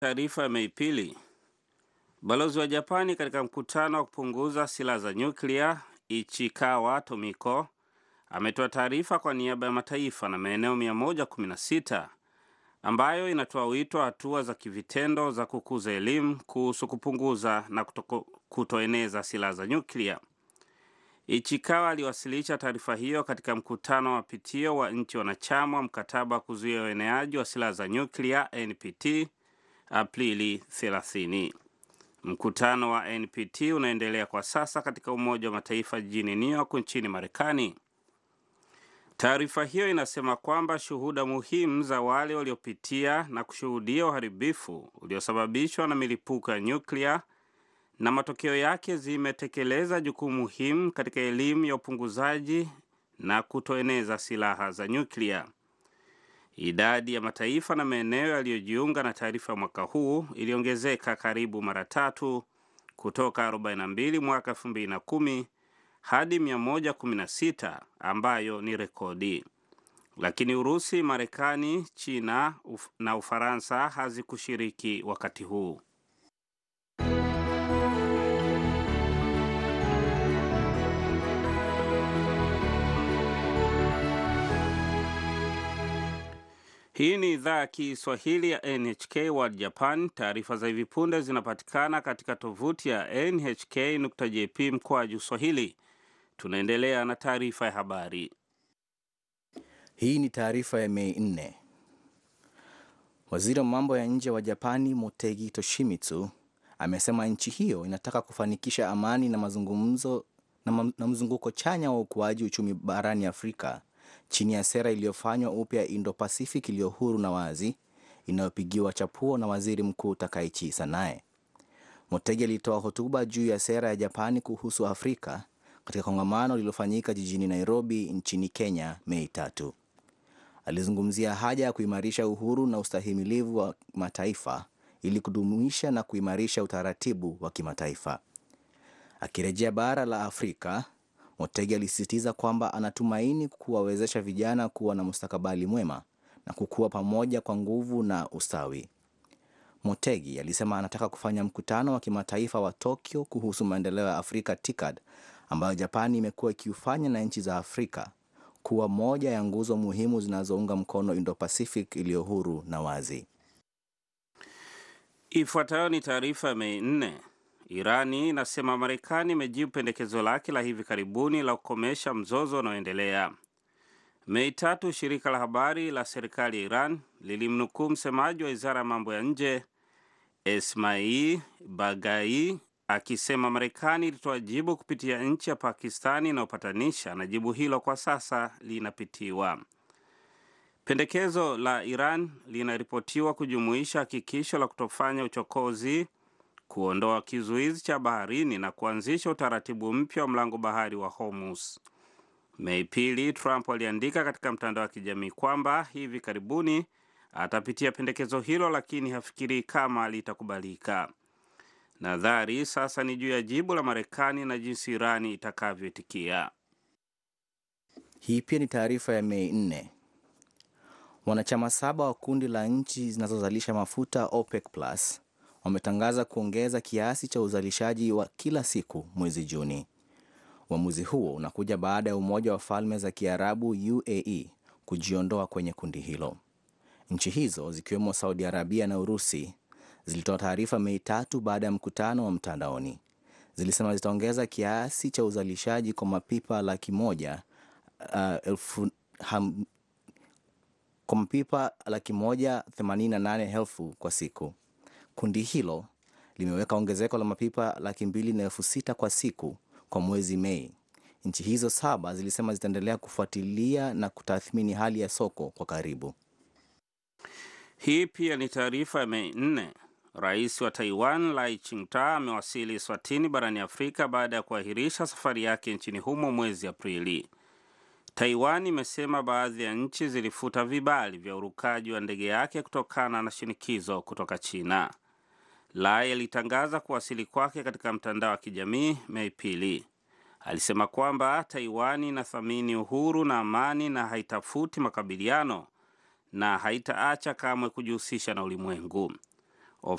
Taarifa ya Mei pili. Balozi wa Japani katika mkutano wa kupunguza silaha za nyuklia Ichikawa Tomiko ametoa taarifa kwa niaba ya mataifa na maeneo 116 ambayo inatoa wito wa hatua za kivitendo za kukuza elimu kuhusu kupunguza na kutoko, kutoeneza silaha za nyuklia. Ichikawa aliwasilisha taarifa hiyo katika mkutano wa mapitio wa nchi wanachama wa mkataba wa kuzuia ueneaji wa silaha za nyuklia NPT Aprili 30. Mkutano wa NPT unaendelea kwa sasa katika Umoja wa Mataifa jijini New York nchini Marekani. Taarifa hiyo inasema kwamba shuhuda muhimu za wale waliopitia na kushuhudia uharibifu uliosababishwa na milipuko ya nyuklia na matokeo yake zimetekeleza jukumu muhimu katika elimu ya upunguzaji na kutoeneza silaha za nyuklia. Idadi ya mataifa na maeneo yaliyojiunga na taarifa ya mwaka huu iliongezeka karibu mara tatu kutoka 42 mwaka 2010 hadi 116 ambayo ni rekodi. Lakini Urusi, Marekani, China uf na Ufaransa hazikushiriki wakati huu. Hii ni idhaa ya Kiswahili ya NHK World Japan. Taarifa za hivi punde zinapatikana katika tovuti ya nhk.jp mkoaju swahili. Tunaendelea na taarifa ya habari. Hii ni taarifa ya Mei 4. Waziri wa mambo ya nje wa Japani Motegi Toshimitsu amesema nchi hiyo inataka kufanikisha amani na mazungumzo na, ma, na mzunguko chanya wa ukuaji uchumi barani Afrika chini ya sera iliyofanywa upya Indo-Pacific iliyo huru na wazi inayopigiwa chapuo na waziri mkuu Takaichi Sanae. Motegi alitoa hotuba juu ya sera ya Japani kuhusu Afrika katika kongamano lililofanyika jijini Nairobi nchini Kenya Mei tatu. Alizungumzia haja ya kuimarisha uhuru na ustahimilivu wa mataifa ili kudumisha na kuimarisha utaratibu wa kimataifa. Akirejea bara la Afrika, Motegi alisisitiza kwamba anatumaini kuwawezesha vijana kuwa na mustakabali mwema na kukua pamoja kwa nguvu na ustawi. Motegi alisema anataka kufanya mkutano wa kimataifa wa Tokyo kuhusu maendeleo ya Afrika TICAD ambayo Japani imekuwa ikiufanya na nchi za Afrika kuwa moja ya nguzo muhimu zinazounga mkono Indo-Pacific iliyo huru na wazi. Ifuatayo ni taarifa ya Mei nne. Irani inasema Marekani imejibu pendekezo lake la hivi karibuni la kukomesha mzozo unaoendelea. Mei tatu, shirika la habari la serikali ya Iran lilimnukuu msemaji wa wizara ya mambo ya nje Esmail Bagai akisema Marekani ilitoa jibu kupitia nchi ya Pakistani inayopatanisha na jibu hilo kwa sasa linapitiwa. Pendekezo la Iran linaripotiwa kujumuisha hakikisho la kutofanya uchokozi, kuondoa kizuizi cha baharini na kuanzisha utaratibu mpya wa mlango bahari wa Hormuz. Mei pili, Trump aliandika katika mtandao wa kijamii kwamba hivi karibuni atapitia pendekezo hilo, lakini hafikirii kama litakubalika. Nadhari sasa ni juu ya jibu la Marekani na jinsi Irani itakavyoitikia. Hii pia ni taarifa ya Mei 4. Wanachama saba wa kundi la nchi zinazozalisha mafuta OPEC Plus wametangaza kuongeza kiasi cha uzalishaji wa kila siku mwezi Juni. Uamuzi huo unakuja baada ya Umoja wa Falme za Kiarabu UAE kujiondoa kwenye kundi hilo. Nchi hizo zikiwemo Saudi Arabia na Urusi zilitoa taarifa Mei tatu baada ya mkutano wa mtandaoni. Zilisema zitaongeza kiasi cha uzalishaji kwa mapipa laki moja uh, elfu, ham, kwa mapipa laki moja themanini na nane elfu kwa siku. Kundi hilo limeweka ongezeko la mapipa laki mbili na elfu sita kwa siku kwa mwezi Mei. Nchi hizo saba zilisema zitaendelea kufuatilia na kutathmini hali ya soko kwa karibu. Hii pia ni taarifa ya Mei nne. Rais wa Taiwan Lai Ching-te amewasili Swatini barani Afrika baada ya kuahirisha safari yake nchini humo mwezi Aprili. Taiwan imesema baadhi ya nchi zilifuta vibali vya urukaji wa ndege yake kutokana na shinikizo kutoka China. Lai alitangaza kuwasili kwake katika mtandao wa kijamii Mei pili. Alisema kwamba Taiwan inathamini uhuru na amani na haitafuti makabiliano na haitaacha kamwe kujihusisha na ulimwengu.